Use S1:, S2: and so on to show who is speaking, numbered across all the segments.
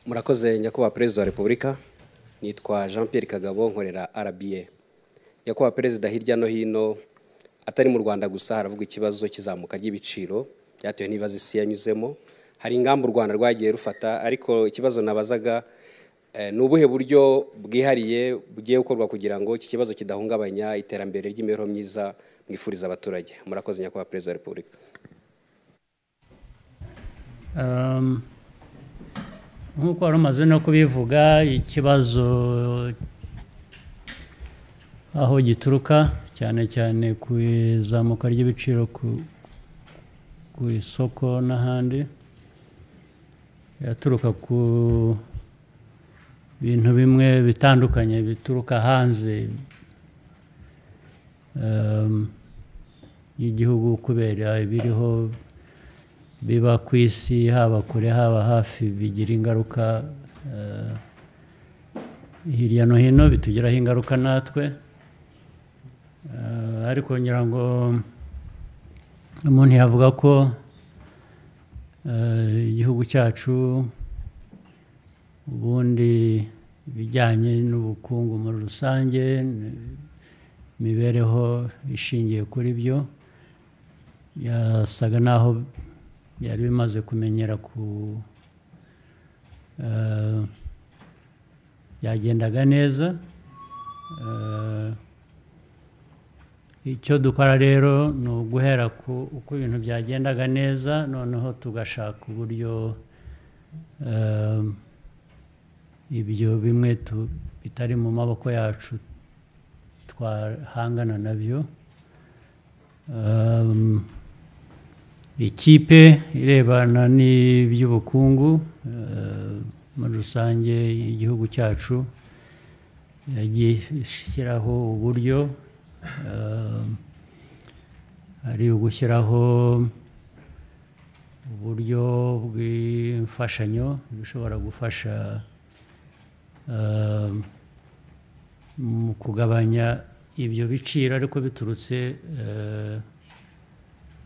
S1: murakoze nyakubahwa perezida wa repubulika nitwa jean Pierre kagabo nkorera rba nyakubahwa perezida hirya no hino atari mu rwanda gusa haravugwa ikibazo cy'izamuka ry'ibiciro byatewe n'ibibazo isi yanyuzemo hari ingamba u rwanda rwagiye rufata ariko ikibazo nabazaga eh, ni ubuhe buryo bwihariye bugiye gukorwa kugira ngo iki kibazo kidahungabanya iterambere ry'imibereho myiza mwifuriza abaturage murakoze nyakubahwa perezida wa repubulika
S2: Um, nk'uko wari umaze no kubivuga ikibazo aho gituruka cyane cyane ku izamuka ry'ibiciro ku- ku isoko n'ahandi biraturuka ku bintu bimwe bitandukanye bituruka hanze um, y'igihugu kubera ibiriho biba ku isi haba kure haba hafi bigira ingaruka eh, hirya no hino bitugiraho ingaruka natwe Eh, ariko ngira ngo umuntu yavuga ko eh, igihugu cyacu ubundi ibijyanye n'ubukungu muri rusange ni- imibereho ishingiye kuri byo yasaga n'aho byari bimaze kumenyera ku eh, byagendaga neza Eh, icyo dukora rero ni uguhera ku uko ibintu byagendaga neza noneho tugashaka uburyo eh, ibyo bimwe tu- bitari mu maboko yacu twahangana nabyo Um, ikipe irebana n'iby'ubukungu eh, muri rusange igihugu cyacu yagiye ishyiraho uburyo eh, ari ugushyiraho uburyo bw'imfashanyo bishobora gufasha eh, mu kugabanya ibyo biciro ariko biturutse eh,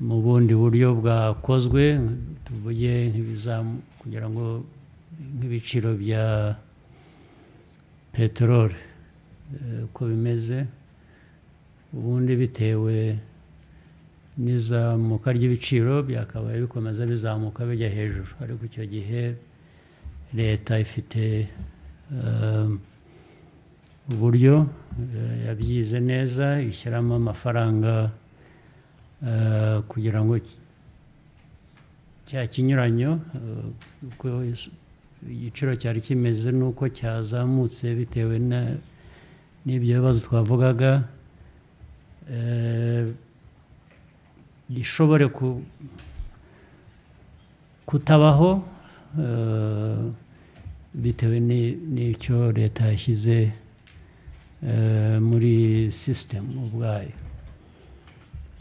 S2: mu bundi buryo bwakozwe tuvuge nk'ibizamu kugira ngo nk'ibiciro bya peteroli eh, uko bimeze ubundi bitewe n'izamuka ry'ibiciro byakabaye bikomeza bizamuka bijya hejuru ariko icyo gihe leta ifite um, uburyo eh, yabyize neza ishyiramo amafaranga eh, kugira ngo ki- cya kinyuranyo eh, uko is- igiciro cyari kimeze n'uko cyazamutse bitewe na- n'ibyo bibazo twavugaga eh, gishobore ku- kutabaho eh, bitewe ni- n'icyo leta yashyize eh, muri sisitemu ubwayo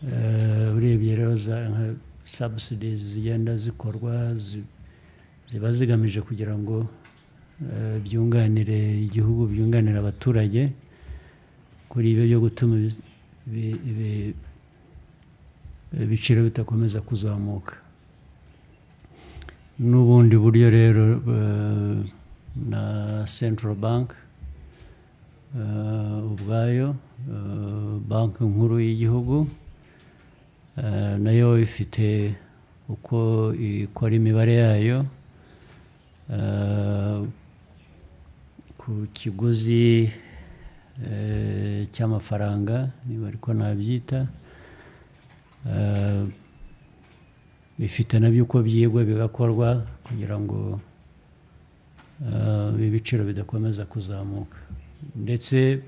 S2: Eh, urebye rero za nka subsidies zigenda zikorwa zi- ziba zigamije kugira ngo eh, byunganire igihugu byunganire abaturage kuri ibyo byo gutuma ibi- ibi- ibi- ibiciro bidakomeza kuzamuka n'ubundi buryo rero eh, na central bank eh, ubwayo eh, banki nkuru y'igihugu eh, nayo ifite uko ikora imibare yayo eh, ku kiguzi eh, cy'amafaranga niba ariko nabyita eh, bifite nabyo uko byigwa bigakorwa kugira ngo eh, ibiciro bidakomeza kuzamuka ndetse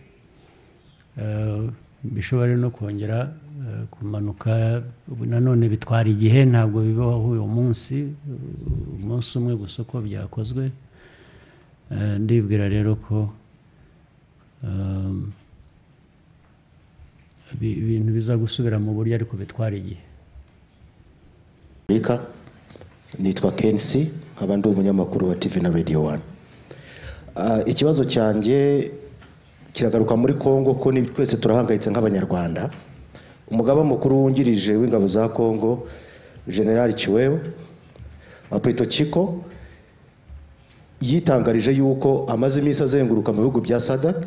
S2: eh, bishobora no kongera eh, kumanuka Ubu nanone bitwara igihe ntabwo bibaho uyu munsi uh, umunsi umwe gusa uko byakozwe Eh, ndibwira rero ko um, ibi- ibintu biza gusubira mu buryo ariko bitwara igihe
S3: Amerika nitwa Kensi nkaba ndi umunyamakuru wa TV na Radio 1 Ah, ikibazo cyanjye kiragaruka muri Kongo ko ni twese turahangayitse nk'abanyarwanda umugaba mukuru wungirije w'ingabo za Kongo General Chiwewe Aprito Chiko yitangarije yuko amaze iminsi azenguruka mu bihugu bya sadaka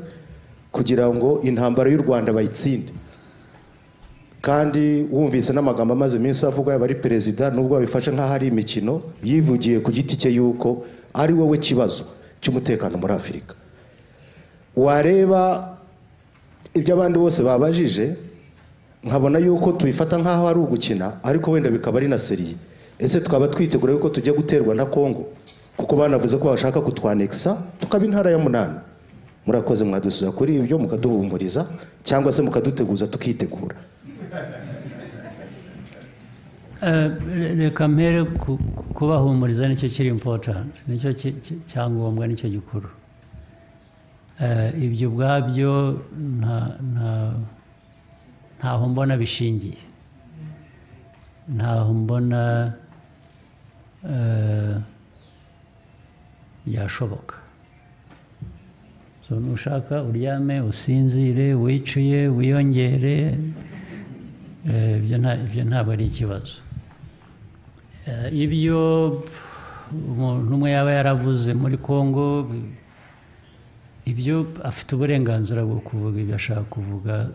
S3: kugira ngo intambara y'u rwanda bayitsinde kandi wumvise n'amagambo amaze iminsi avuga yaba ari perezida nubwo babifashe nk'aho ari imikino yivugiye ku giti cye yuko ari wowe kibazo cy'umutekano muri afurika wareba ibyo abandi bose babajije nkabona yuko tubifata nk'aho ari ugukina ariko wenda bikaba ari na seriye ese twaba twitegura yuko tujya guterwa na kongo kuko banavuze ko bashaka kutwanekisa tukaba intara ya munani murakoze mwadusubiza kuri ibyo mukaduhumuriza cyangwa se mukaduteguza tukitegura
S2: reka mpere ku- ku- kubahumuriza nicyo kiri impotanti nicyo ki- ki- cyangombwa nicyo gikuru Eh, ibyo ubwabyo nta- nta- ntaho mbona bishingiye ntaho mbona eh, byashoboka So, nushaka uryame usinzire wicuye wiyongere Eh, ibyo nta- ibyo ntabwo ari ikibazo Eh, ibyo umuntu umwe yaba yaravuze muri congo ibyo afite uburenganzira bwo kuvuga ibyo ashaka kuvuga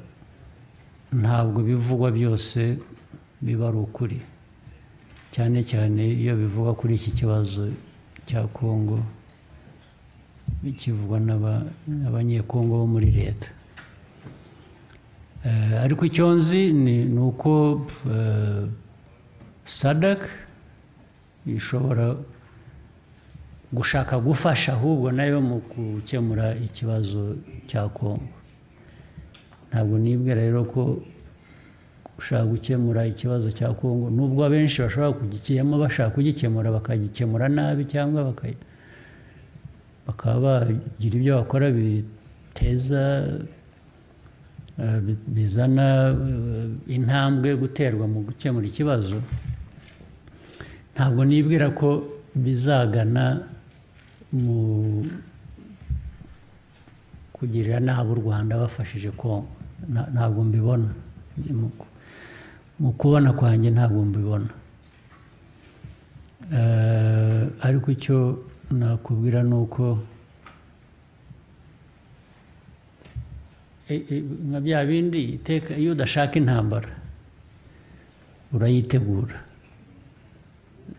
S2: ntabwo bivugwa byose biba ari ukuri cyane cyane iyo bivugwa kuri iki kibazo cya congo bikivugwa n'aba- n'abanyekongo bo muri leta Eh, ariko icyo nzi ni ni uko eh, sadak ishobora gushaka gufasha ahubwo nayo mu gukemura ikibazo cya kongo ntabwo nibwe rero ko gushaka gukemura ikibazo cya kongo nubwo abenshi bashobora kugikiyemo bashaka kugikemura bakagikemura nabi cyangwa baka- bakaba bagira ibyo bakora biteza eh, bi- bizana eh, intambwe guterwa mu gukemura ikibazo ntabwo nibwira ko bizagana mu kugirira nabi u rwanda bafashije kongo Na- ntabwo mbibona Mu ku- mu kubona kwanjye ntabwo mbibona Eh, ariko icyo nakubwira ni uko E- e- nka bya bindi iteka iyo udashaka intambara urayitegura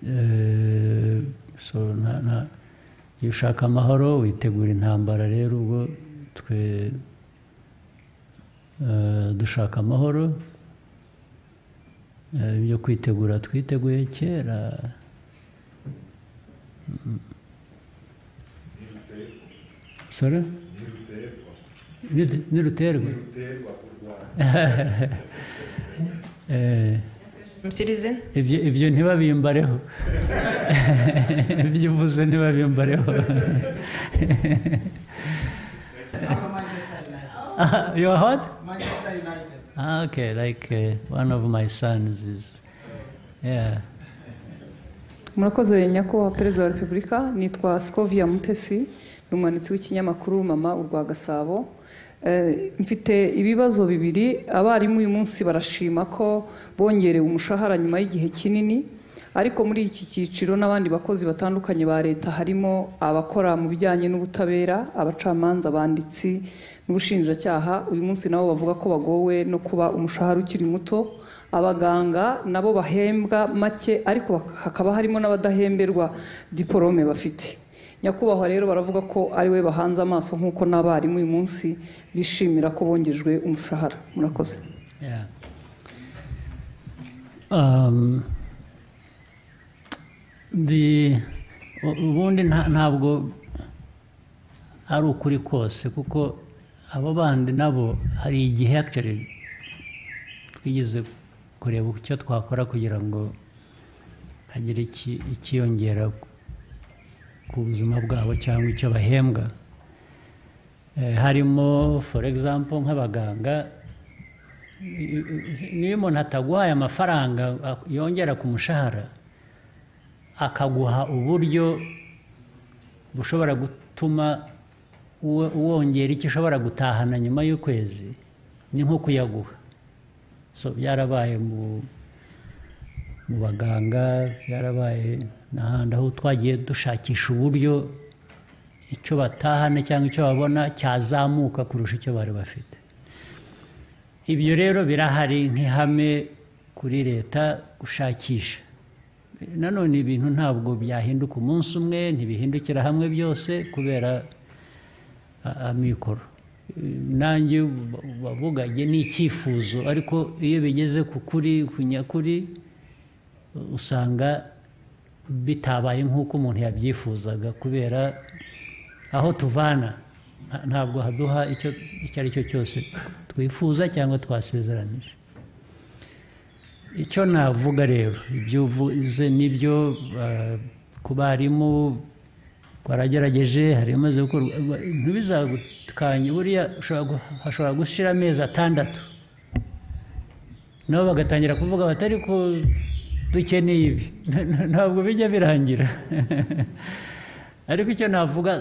S2: Eh, so na- na- iyo ushaka amahoro witegura intambara rero ubwo twe eh, dushaka amahoro Eh, ibyo kwitegura twiteguye kera Mm. Sorry? Nirute- niruterwa Eh,
S4: Musirize
S2: ibyo ibyo ntibabimbareho ibyo uvuze ntibabimbareho Ah, you are what?
S5: Manchester United.
S2: Ah, okay, like uh, one of my sons is. Yeah.
S6: murakoze nyakubahwa perezida wa repubulika nitwa sikovia mutesi ni umwanditsi w'ikinyamakuru mama urwa gasabo Eh, mfite ibibazo bibiri abarimu uyu munsi barashima ko bongerewe umushahara nyuma y'igihe kinini ariko muri iki cyiciro n'abandi bakozi batandukanye ba leta harimo abakora mu bijyanye n'ubutabera abacamanza abanditsi n'ubushinjacyaha uyu munsi nabo bavuga ko bagowe no kuba umushahara ukiri muto abaganga nabo bahembwa make ariko bak- hakaba harimo n'abadahemberwa diporome bafite nyakubahwa rero baravuga ko ari we bahanze amaso nk'uko n'abarimu uyu munsi bishimira ko bongejwe umushahara murakoze
S2: Yeah. Um, the u- ubundi nta- ntabwo ari ukuri kose kuko abo bandi nabo hari igihe actually twigeze kureba icyo twakora kugira ngo hagire iki- ikiyongera ku- ku buzima bwabo cyangwa icyo bahembwa Eh, harimo for example nk'abaganga niyo umuntu ataguhaye amafaranga ak- yongera ku mushahara akaguha uburyo bushobora gutuma uwo- wongera icyo ushobora gutahana nyuma y'ukwezi ni nko kuyaguha so byarabaye mu mu baganga byarabaye n'ahandi aho twagiye dushakisha uburyo icyo batahana cyangwa icyo babona cyazamuka kurusha icyo bari bafite ibyo rero birahari nk'ihame kuri leta gushakisha nanone ibintu ntabwo byahinduka umunsi umwe ntibihindukira hamwe byose kubera amikoro nanjye wavuganye n'icyifuzo ariko iyo bigeze ku kuri ku nyakuri usanga bitabaye nk'uko umuntu yabyifuzaga kubera aho tuvana ntabwo haduha icyo ari cyo cyose twifuza cyangwa twasezeranije icyo navuga rero ibyo uvuze nibyo ku barimu baragerageje hari imaze gukorwa ntibizagutkanye buriya hashobora gushyira amezi atandatu nabo bagatangira kuvuga batari ko dukeneye ibi ntabwo bijya birangira ariko icyo navuga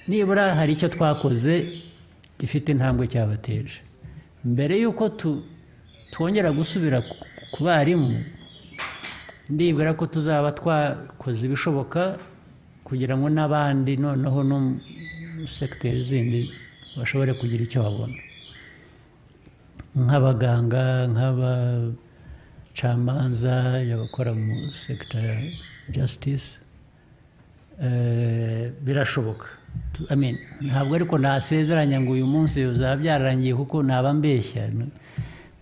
S2: nibura hari icyo twakoze gifite intambwe cyabateje mbere y'uko twongera gusubira ku barimu ndibwira ko tuzaba twakoze ibishoboka kugira ngo n'abandi noneho no mu segiteri zindi bashobore kugira icyo babona nk'abaganga nk'abacamanza abakora mu segita ya jasitisi birashoboka ntabwo ariko nasezeranya ngo uyu munsi bizaba byararangiye kuko ntaba mbeshya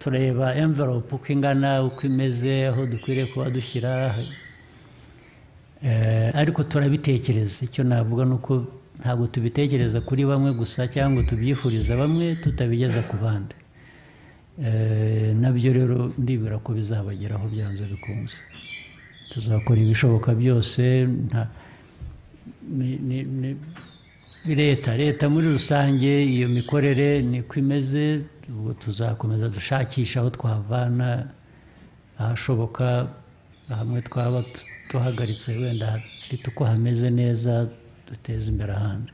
S2: tureba envelope uko ingana uko imeze aho dukwiriye kuba dushyira ariko turabitekereza icyo navuga ni uko ntabwo tubitekereza kuri bamwe gusa cyangwa tubyifuriza bamwe tutabigeza ku bandi nabyo rero ndibwira ko bizabageraho byanze bikunze tuzakora ibishoboka byose leta leta muri rusange iyo mikorere niko imeze ubwo tuzakomeza dushakisha aho twavana ahashoboka hamwe twaba duhagaritse wenda hafite uko hameze neza duteza imbere ahandi